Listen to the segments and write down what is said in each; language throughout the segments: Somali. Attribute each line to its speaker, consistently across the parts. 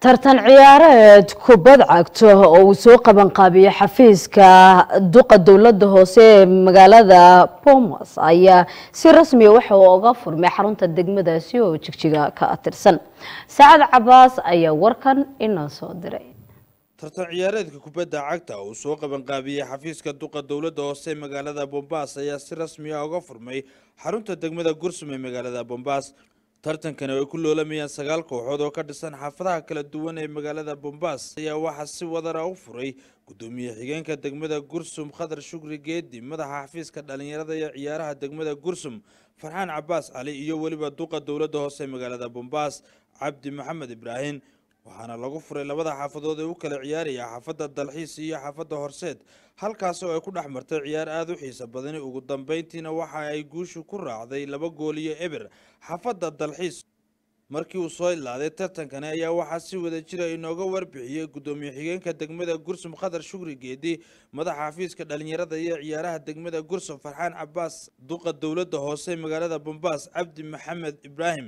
Speaker 1: tartan ciyaareed kubad cagto oo uu soo qaban qaabiyey xafiiska duqa dowladda hoose ee magaalada bomas ayaa si rasmiya waxa uu oga furmay xarunta degmadaasi oo jigjiga ka tirsan saacad cabaas ayaa warkan inoo soo diray
Speaker 2: tartan ciyaareedka kubadda cagta uu soo qabanqaabiyey xafiiska duqa dowladda hoose ee magaalada bombaas ayaa si rasmi ah uga furmay xarunta degmada gursum ee magaalada bombaas tartankani ay ku loolamayaan sagaal kooxood oo ka dhisan xaafadaha kala duwan ee magaalada bombaas ayaa waxaa si wadara u furay gudoomiye xigeenka degmada gursum khadar shukri geedi madaxa xafiiska dhalinyarada iyo ciyaaraha degmada gursum farxaan cabaas cali iyo weliba duqa dowladda hoose ee magaalada bombaas cabdi maxamed ibraahim waxaana lagu furay labada xaafadood ee u kala ciyaaraya xaafadda dalxiis iyo xaafadda horseed halkaas oo ay ku dhex martay ciyaar aada u xiisa badani ugu dambeyntiina waxa ay guushu ku raacday laba gool iyo eber xaafadda dalxiis markii uu soo ilaaday tartankani ayaa waxaa si wada jira inooga warbixiyey gudoomiye xigeenka degmada gursum khadar shukri geedi madaxa xafiiska dhalinyarada iyo ciyaaraha degmada gursum farxaan cabaas duqa dowladda hoose ee magaalada bombaas cabdi maxamed ibraahim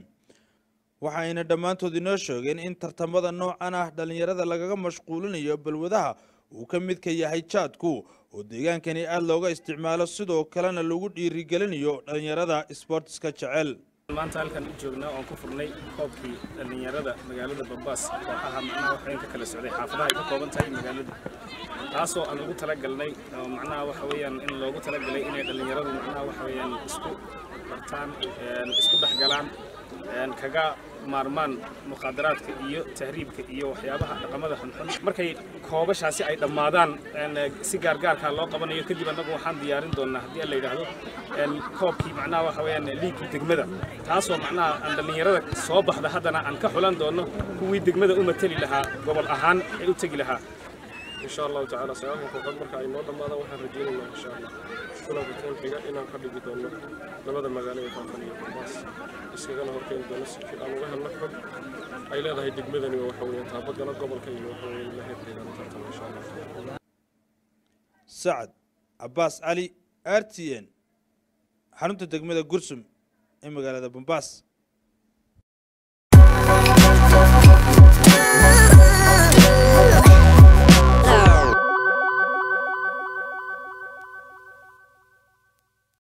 Speaker 2: waxayna dhammaantood inoo sheegeen in tartamada noocan ah dhallinyarada lagaga mashquulinayo balwadaha uu ka midka yahay jaadku oo deegaankani aada looga isticmaalo sidoo kalena lagu dhiirigelinayo dhallinyarada sbortiska jecel
Speaker 3: maanta halkan u joognaa oon ku furnay koobkii dhallinyarada magaalada bambaas kooxaha macnaha waxayn ka kala socday xaafadaha ay ka kooban tahay magaalada taasoo aan ugu talagalnay oo macnaha waxa weeyaan in loogu talagalay inay dhallinyaradu macnaha waxa weeyaan isku bartaan isku dhexgalaan kaga maarmaan muqaadaraadka iyo tahriibka iyo waxyaabaha dhaqamada xunxun markay koobashaasi ay dhammaadaan si gaargaarkaa loo qabanayo kadib annagu waxaan diyaarin doonnaa haddii aan la yidhaahdo koobkii macnaha waxa weeyaan liigkii degmada taasoo macnaha aan dhallinyarada soo baxda haddana aan ka xulan doonno kuwii degmada u mateli lahaa gobol ahaan ay u tegi lahaa
Speaker 4: insha allahu tacaala sagaalka kooxood marka ay noo dhammaadaan waxaan rajaynaynaa insha allah kulanka kan xiga inaan ka dhigi doono labada magaalo ee faafan iyo bombaas iskagana horkeeni doono si aan uga helno xog ay leedahay degmadani oo waxa weeyaan taabagala gobolka iyo waxa weeyaan la heerkeedana tartama insha allah
Speaker 2: sacad cabaas cali r t n xarunta degmada gursum ee magaalada bombaas